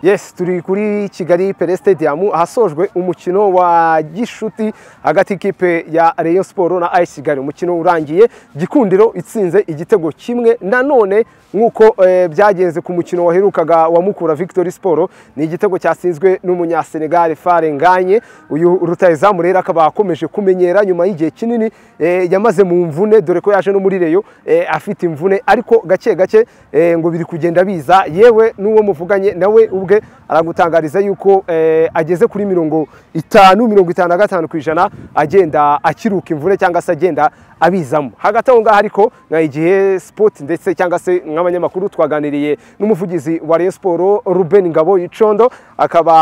Yes turi kuri Kigali Pele Stadium ahasojwe umukino wa gishuti hagati y'ikipe ya Rayon Sport na AS Kigali umukino urangiye Gikundiro itsinze igitego kimwe nanone nk'uko eh, byagenze ku mukino waherukaga wa Mukura Victory Sport ni igitego cyatsinzwe n'umunya Senegal Fare Nganye uyu rutayezamu rero akaba akomeje kumenyera nyuma y'igihe kinini eh, yamaze mu mvune dore ko yaje no muri Rayon eh, afite imvune ariko gake gake eh, ngo biri kugenda biza yewe n'uwo muvuganye nawe ubwe aragutangariza yuko eh, ageze kuri mirongo itanu mirongo itanu na gatanu ku ijana agenda akiruka imvune cyangwa se agenda abizamo hagati aho ngaho ariko na igihe sport ndetse cyangwa se nk'abanyamakuru twaganiriye n'umuvugizi wa Rayon Sport Ruben Ngabo Icondo akaba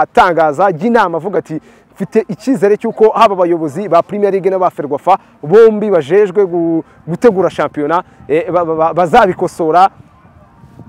atangaza jya inama avuga ati mfite icyizere cy'uko haba abayobozi ba Premier League n'aba Ferwafa bombi bajejwe gu- gutegura shampiyona eh, ba- ba- bazabikosora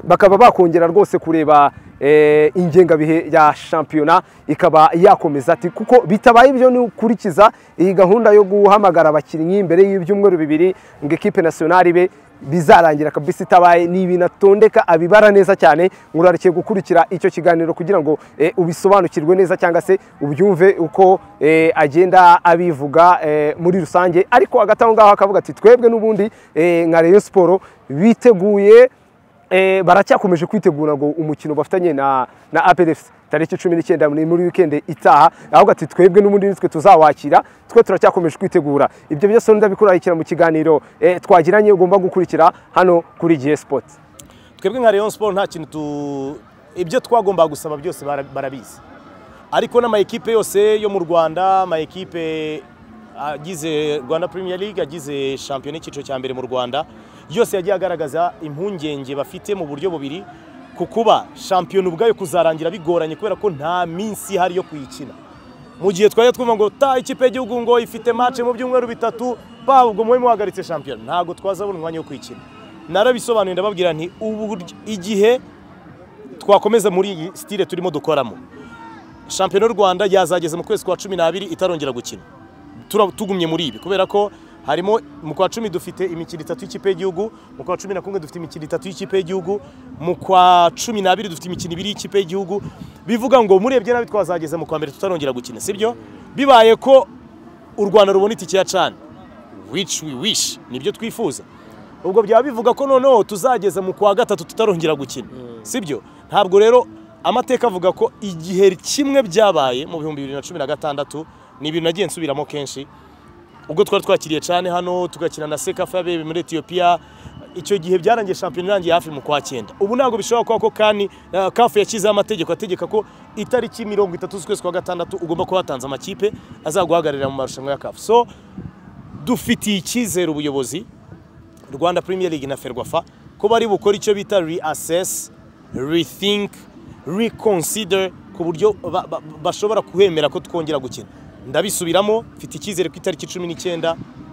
bakaba bakongera rwose kureba eh, ingengabihe ya shampiyona ikaba yakomeza ati kuko bitabaye ibyo ni ukurikiza iyi gahunda yo guhamagara abakinnyi mbere y'ibyumweru bibiri ngo ekipe nasiyonari be bizarangira kabisa itabaye ni ibintu atondeka abibara neza cyane murarikiye gukurikira icyo kiganiro kugira ngo eh, ubisobanukirwe neza cyangwa se ubyumve uko eh, agenda abivuga eh, muri rusange ariko hagati aho ngaho akavuga ati twebwe n'ubundi eh, nka Rayon Sport biteguye Eh, baracyakomeje kwitegura ngo umukino bafatanye na na APRFC tariki 19 ni muri weekend itaha ahubwo ati twebwe n'ubundi nitwe tuzawakira twe turacyakomeje kwitegura ibyo byose ndabikurahikira mu kiganiro eh, twagiranye ugomba gukurikira hano kuri GS Sport twebwe nka Rayon Sport nta kintu tu ibyo twagombaga gusaba byose bara- barabizi ariko n'ama ekipe yose yo mu Rwanda ama ekipe agize Rwanda Premier League agize shampiyona y'icyiciro cya mbere mu Rwanda yose yagiye agaragaza impungenge bafite mu buryo bubiri ku kuba shampiyona ubwayo kuzarangira bigoranye kubera ko nta minsi ihari yo kuyikina mu gihe twajya twumva ngo ta ikipe y'igihugu ngo ifite match mu byumweru bitatu pa ubwo mube muhagaritse shampiyona ntabwo twazabona umwanya wo kuyikina narabisobanuye ndababwira nti ubu igihe twakomeza muri iyi sitire turimo dukoramo shampiyona y'u rwanda yazageze mu kwezi kwa cumi n'abiri itarongera gukina Tura- tugumye muri ibi kubera ko harimo mu kwa cumi dufite imikino itatu y'ikipe y'igihugu mu kwa cumi na kumwe dufite imikino itatu y'ikipe y'igihugu mu kwa cumi n'abiri dufite imikino ibiri y'ikipe y'igihugu bivuga ngo murebye nabi twazageza mu kwa mbere tutarongera gukina sibyo bibaye ko u rwanda rubona itike ya cani which we wish nibyo twifuza ubwo byaba bivuga ko noneho tuzageza mu kwa gatatu tutarongera gukina sibyo ntabwo rero amateka avuga ko igihe kimwe byabaye mu bihumbi bibiri na cumi na gatandatu ni ibintu nagiye nsubiramo kenshi ubwo twari twakiriye cyane hano tugakina na sekafa yabereye muri etiyopiya icyo gihe byarangiye shampiyona irangiye hafi mu kwa cyenda ubu ntabwo bishobora kuba ko kani eh, kafu yashyizeho amategeko ategeka ko itariki mirongo itatu z'ukwezi kwa gatandatu ugomba kuba watanze amakipe azaguhagararira mu marushanwa ya kafu so dufitiye icyizere ubuyobozi rwanda premier league na ferwafa ko bari bukora icyo bita reassess rethink reconsider ku buryo ba- ba- bashobora kuhemera ko twongera gukina ndabisubiramo mfite icyizere ku itariki cumi n'icyenda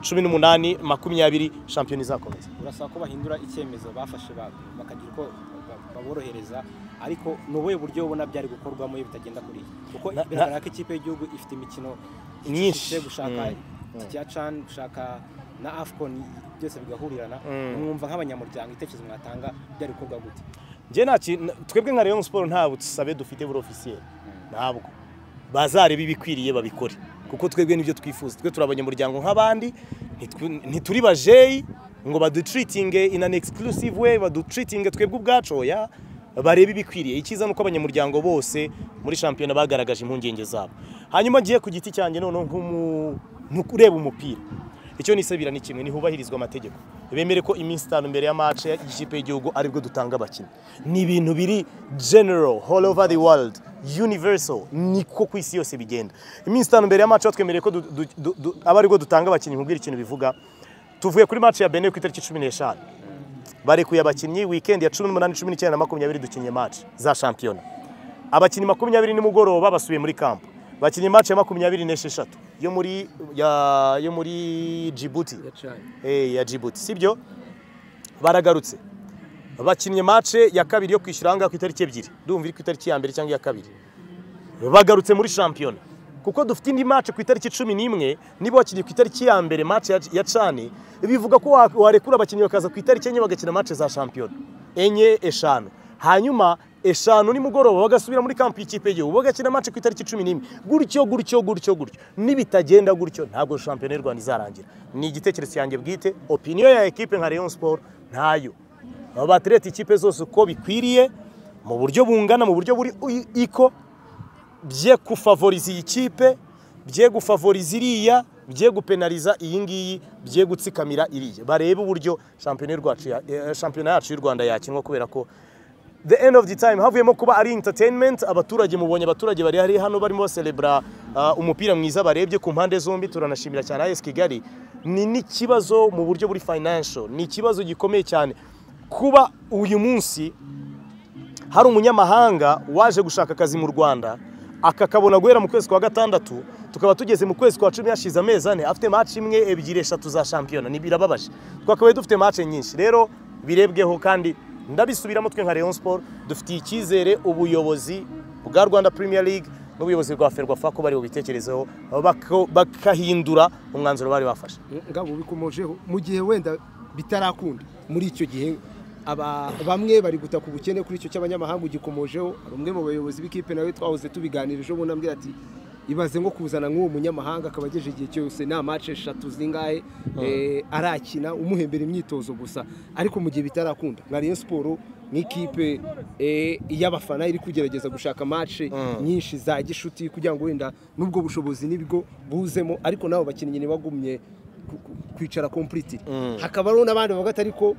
cumi n'umunani makumyabiri shampiyona izakomeza urasaba ko bahindura icyemezo bafashe ba- bakagira uko ba- baborohereza ariko ni ubuhe buryo ubona byari gukorwamo iyo bitagenda kuri iyi kuko Na- na- biragaragara ko ikipe y'igihugu ifite imikino Myinshi. ishishe, gushaka Mm. itike ya cani gushaka na afcon byose bigahurirana mwumva nk'abanyamuryango ibitekerezo mwatanga byari gukorwa gute njye nta ki- n- twebwe nka rayon sport nta busabe dufite buri ofisiyeri ntabwo bazareba ibikwiriye babikore kuko twebwe nibyo twifuza twe turi abanyamuryango nk'abandi ntitwi- ntituri bajeyi ngo badutreatinge in an exclusive way badutreatinge twebwe ubwacu oya barebe ibikwiriye icyiza ni uko abanyamuryango bose muri shampiyona bagaragaje impungenge zabo hanyuma ngiye ku giti cyanjye noneho nk'umu- nk'ureba umupira icyo nisabira ni kimwe ntihubahirizwa amategeko bemere ko iminsi itanu mbere ya match y'ikipe y'igihugu aribwo dutanga abakinnyi ni ibintu biri general all over the world universal niko ku isi yose bigenda iminsi itanu mbere ya match twemereye ko du- du- du- du- aba aribwo dutanga abakinnyi nkubwira ikintu bivuga tuvuye kuri match ya benin ku itariki cumi n'eshanu barekuye abakinnyi weekend ya cumi n'umunani cumi n'icyenda na makumyabiri dukinnye match za shampiyona abakinnyi makumyabiri nimugoroba basubiye muri kampu bakinnye match ya makumyabiri n'esheshatu yo muri ya- yo muri Djibouti Eh, ya Djibouti sibyo baragarutse bakinnye match ya kabiri yo kwishyura ahangaha ku itariki ebyiri ndumva iri ku itariki ya mbere cyangwa iya kabiri bagarutse muri shampiyona kuko dufite indi match ku itariki cumi n'imwe niba wakinnye ku itariki ya mbere match ya, ya cani bivuga ko wa- warekura abakinnyi bakaza ku itariki enye bagakina match za shampiyona enye eshanu hanyuma eshanu nimugoroba bagasubira muri kampi y'ikipe y'igihugu bagakina match ku itariki cumi n'imwe gutyo gutyo gutyo gutyo nibitagenda gutyo ntabwo shampiyona y'u rwanda izarangira ni igitekerezo cyanjye bwite opiniyo ya ekipe nka rayon sport ntayo aba baterete ikipe zose uko bikwiriye mu buryo bungana mu buryo buri i- iko bye gufavoriza iyi kipe bye gufavoriza iriya bye gupenariza iyi ngiyi bye gutsikamira iriya barebe uburyo shampiyona y'u Rwacu ya- eh, shampiyona yacu y'u rwanda yakinwa kubera ko the end of the time havuyemo kuba ari entertainment abaturage mubonye abaturage bari hari hano barimo baserebura uh, umupira mwiza barebye ku mpande zombi turanashimira cyane AS Kigali ni n'ikibazo mu buryo buri financial ni ikibazo gikomeye cyane kuba uyu munsi hari umunyamahanga waje gushaka akazi mu Rwanda akakabona guhera mu kwezi kwa gatandatu tukaba tugeze mu kwezi kwa cumi hashize amezi ane afite match imwe ebyiri eshatu za shampiyona ni birababaje twakabaye dufite match nyinshi rero birebweho kandi ndabisubiramo twe nka Rayon Sport dufitiye icyizere ubuyobozi bwa Rwanda Premier League n'ubuyobozi bwa Ferwafa ko bari bubitekerezeho bako- bakahindura umwanzuro bari bafashe ngabo bikomojeho mu gihe wenda bitarakunda muri icyo gihe aba bamwe bari gutaka ubukene kuri icyo cy'abanyamahanga ugikomojeho hari umwe mu bayobozi b'ikipe nawe twahoze tubiganira ejo bundi ambwira ati ibaze nko kuzana nk'uwo munyamahanga akaba ageje igihe cyose nta mace eshatu zingahe eh, arakina umuhembera imyitozo gusa ariko mu gihe bitarakunda nka Rayon Sport nk'ikipe eh, y'abafana iri kugerageza gushaka mace nyinshi za gishuti kugira ngo wenda n'ubwo bushobozi n'ibigo buzemo ariko nabo bakinnyi ntibagumye ku- ku- kwicara completely hakaba hariho n'abandi bavuga ati ariko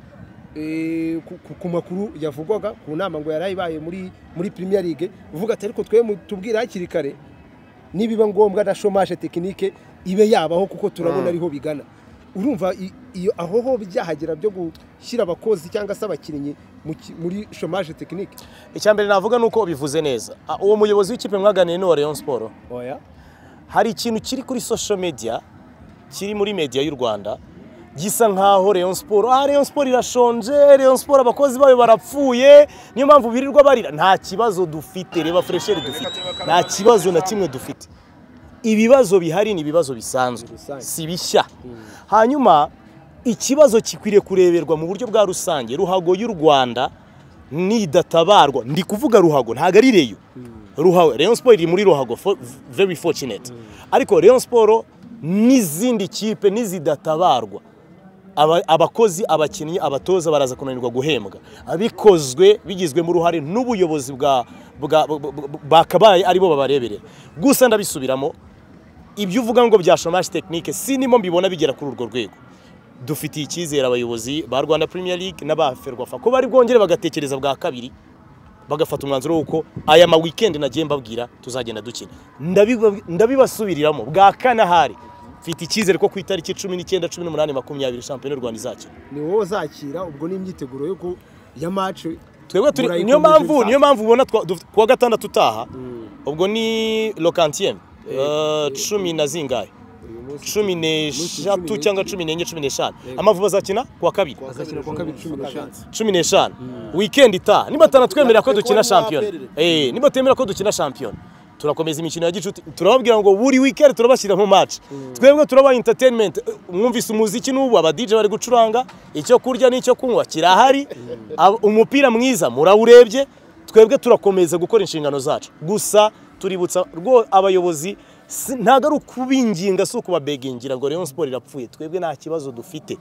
eh, ku- ku- ku makuru yavugwaga ku nama ngo yari ibaye muri muri Premier League uvuga ati ariko twe tubwira hakiri kare nibiba ngombwa na chômage tekinike ibe yabaho kuko turabona ariho bigana urumva i- iyo aho ho byahagera byo gushyira abakozi cyangwa se abakinnyi mu ki- muri chômage tekinike icya mbere navuga ni uko bivuze neza Ah, uwo muyobozi w'ikipe mwaganiye ni uwa Rayon Sport oya hari ikintu kiri kuri social media kiri muri media y'u Rwanda gisa nkaho Rayon Sport ah Rayon Sport irashonje Rayon Sport abakozi bayo barapfuye niyo mpamvu birirwa barira nta kibazo dufite reba fresheri dufite nta kibazo na kimwe dufite ibibazo bihari ni ibibazo bisanzwe Rusange. si bishya hanyuma ikibazo gikwiriye kureberwa mu buryo bwa rusange ruhago y'u Rwanda nidatabarwa ndi kuvuga ruhago ntago ari reyo ruhago Rayon Sport iri muri ruhago fo- very fortunate ariko Rayon Sport n'izindi kipe n'izidatabarwa aba- abakozi abakinnyi abatoza baraza kunanirwa guhembwa abikozwe bigizwemo uruhare n'ubuyobozi bwa bwa- bu- bu- bakabaye aribo babareberera gusa ndabisubiramo ibyo uvuga ngo bya chômage technique si nimo mbibona bigera kuri urwo rwego dufitiye icyizere abayobozi ba Rwanda Premier League n'aba Ferwafa ko bari bwongere bagatekereza bwa kabiri bagafata umwanzuro w'uko aya ma weekend nagiye mbabwira tuzagenda dukina Ndabiba- ndabibasubiriramo bwa kane ahari mfite icyizere ko ku itariki cumi n'icyenda cumi n'umunani makumyabiri shampiyona y'u Rwanda izakina ni wowe uzakira ubwo n'imyiteguro yo ku ya mace twebwe turi Murayikomeje niyo mpamvu ibisanzwe. niyo mpamvu ubona twa- duf- kuwa gatandatu utaha ubwo ni lokantiyeni cumi na zingahe uyu munsi cumi cumi n'eshatu n'enye. cyangwa cumi n'enye cumi n'eshanu amavubi azakina kuwa kabiri azakina kuwa kabiri cumi n'eshanu cumi n'eshanu wikendi itaha niba atanatwemerera ko dukina Natwe kuba shampiyona naberere. Eh, niba atemera ko dukina shampiyona turakomeza imikino ya gicuti turababwira ngo buri wikendi turabashyira mu match twebwe turaba entertainment Eh, mwumvise umuziki n'ubu aba DJ bari gucuranga icyo kurya n'icyo kunywa kirahari Ab- umupira mwiza murawurebye twebwe turakomeza gukora inshingano zacu gusa tuributsa rwo abayobozi si- ntabwo ari ukubinginga si ukubabegingira ngo Rayon Sport irapfuye twebwe nta kibazo dufite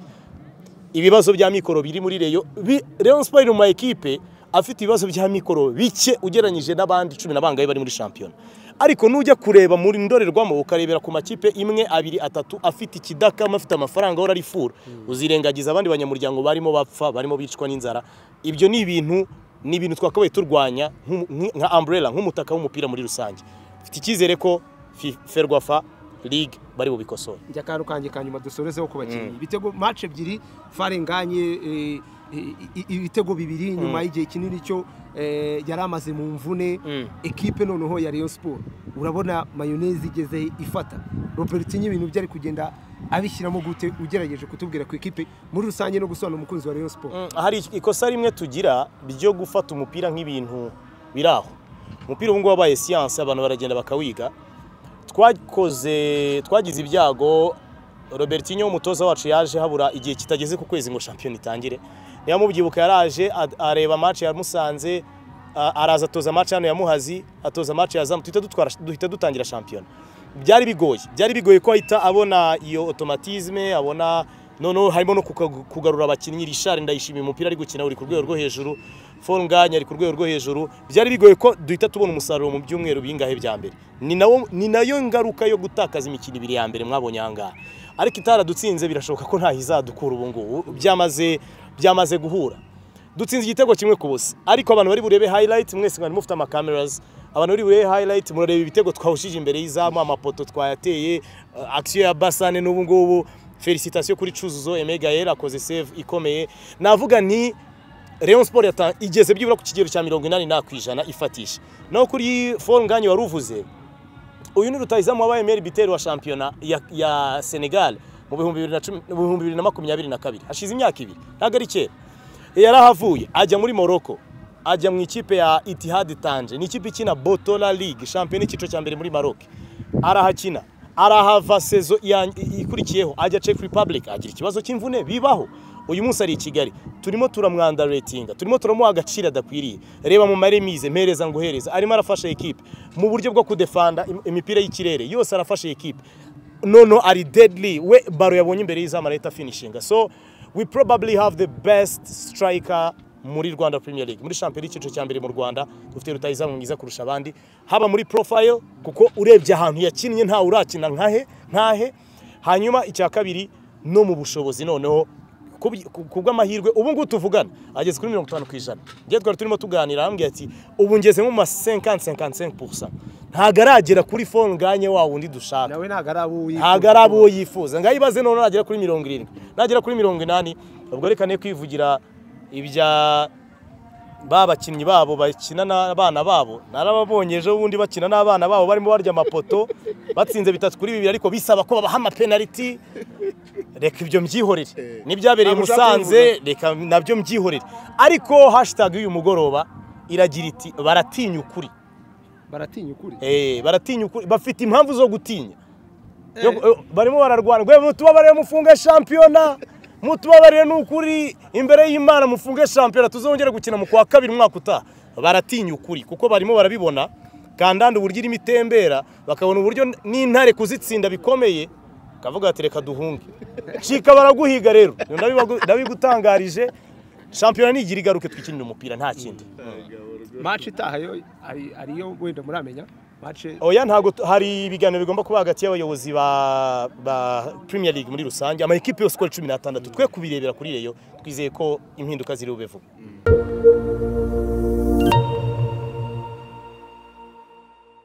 ibibazo bya mikoro biri muri reyo bi- Rayon Sport iri mu ma ekipe afite ibibazo bya mikoro bike ugereranyije n'abandi cumi na bangahe bari muri shampiyona ariko nujya kureba muri ndorerwamo ukarebera ku makipe imwe abiri atatu afite ikidakama afite amafaranga ahora arifura uzirengagiza abandi banyamuryango barimo bapfa barimo bicwa n'inzara ibyo ni ibintu ni ibintu twakabaye turwanya nk'umu- nk- nka umbrella nk'umutaka w'umupira muri rusange mfite icyizere ko Fi- ferwafa league bari bubikosora njya akantu kanjye ka nyuma dusorezeho ku bakinnyi ibitego mace ebyiri farenganye eh, i- i- ibitego bibiri nyuma y'igihe kinini cyo eh, yari amaze mu mvune Mm. ekipe noneho ya Rayon Sport urabona mayoneze igeze ifata Robertinho ibintu byari kugenda abishyiramo gute ugerageje kutubwira ku ikipe muri rusange no gusobanura umukunzi wa Rayon Sport Mm, hari ikosa rimwe tugira ryo gufata umupira nk'ibintu biri aho umupira ubu ngubu wabaye siyanse abantu baragenda bakawiga twakoze twagize ibyago robertinho umutoza wacu yaje habura igihe kitageze ku kwezi ngo shampiyona itangire yamubyibuka yaraje ad- areba match ya Musanze a- araza atoza match hano ya Muhazi atoza match ya Zamu duhita dutwara duhita dutangira shampiyona byari bigoye byari bigoye ko ahita abona iyo automatisme abona noneho harimo no kuka- kugarura abakinnyi Richard ndayishimiye umupira ari gukina uri ku rwego rwo hejuru Fonganya ari ku rwego rwo hejuru byari bigoye ko duhita tubona umusaruro mu byumweru bingahe bya mbere ni nawo ni nayo ngaruka yo gutakaza imikino ibiri ya mbere mwabonye aha ngaha ariko itaradutsinze birashoboka ko ntaho izadukura ubu ngubu byamaze byamaze guhura dutsinze igitego kimwe ku busa ariko abantu bari burebe highlight mwese mwari mufite amakameras abantu bari burebe highlight murareba ibitego twawushije imbere y'izamu amapoto twayateye uh, action ya Basane n'ubu ngubu felicitation kuri Cuzuzo Emegael akoze save ikomeye navuga nti Rayon Sport yata igeze byibura ku kigero cya 84 ku ijana ifatisha naho kuri Fall Nganye waruvuze uyu ni rutahizamu wabaye meilleur buteur wa shampiyona ya, ya Senegal mu bihumbi bibiri na cumi- mu bihumbi bibiri na makumyabiri na kabiri hashize imyaka ibiri ntabwo ari kera yarahavuye ajya muri Morocco ajya mu ikipe ya Itihad Tanje ni ikipe ikina Botola League shampiyona y'icyiciro cya mbere muri Maroc arahakina arahava sezo ya- ikurikiyeho ajya Czech Republic agira ikibazo cy'imvune bibaho uyu munsi ari i Kigali turimo turamwanda ratinga turimo turamuha agaciro adakwiriye reba mu maremize mpereza ngo hereza arimo arafasha ekipe mu buryo bwo kudefanda im- imipira y'ikirere yose arafasha ekipe noneho ari deadly we baro yabonye imbere y'izamu arahita finishinga so we probably have the best striker muri Rwanda Premier League muri shampiyona y'icyiciro cya mbere mu Rwanda dufite rutahizamu mwiza kurusha abandi haba muri profile kuko urebye ahantu yakinnye nta urakina nkahe nkahe hanyuma icya kabiri no mu bushobozi noneho kubwi- ku- ku bw'amahirwe ubu ngubu tuvugana ageze kuri mirongo itanu ku ijana njye twari turimo tuganira arambwira ati ubu ngeze nko mu ma 50 55 ntabwo aragera kuri fone nganye wa wundi dushaka nawe ntabwo ari abo wifuza ntabwo ari abo yifuza ngaho ibaze none nagera kuri mirongo irindwi nagera kuri mirongo inani ubwo reka ne kwivugira ibya ba bakinnyi babo bakina n'abana babo narababonye ejo bundi bakina n'abana babo barimo barya amapoto batsinze bitatu kuri bibiri ariko bisaba ko babaha amapenaliti reka ibyo mbyihorere n'ibyabereye i Ntabwo ushaka musanze reka nabyo mbyihorere ariko hashitage y'uyu mugoroba iragira iti baratinya ukuri baratinya ukuri Eh, baratinya ukuri bafite impamvu zo gutinya Yo- yo- barimo bararwana gwe mutubabarire mufunge shampiyona mutubabarire n'ukuri imbere y'imana mufunge shampiyona tuzongere gukina mu kwa kabiri umwaka utaha baratinya ukuri kuko barimo barabibona kandanda uburyo irimo itembera bakabona uburyo n'intare kuzitsinda bikomeye kavuga ati reka duhunge cika baraguhiga rero Ibyo ndabibagu- ndabigutangarije shampiyona nigira igaruke twikinire umupira nta kindi maci itaha yo ari- ariyo wenda muramenya maci oya ntabwo tu- hari ibiganiro bigomba kuba hagati y'abayobozi ba, ba premier league muri rusange amakipe yose uko ari cumi n'atandatu twe kubirebera kuri reyo twizeye ko impinduka ziri bube vuba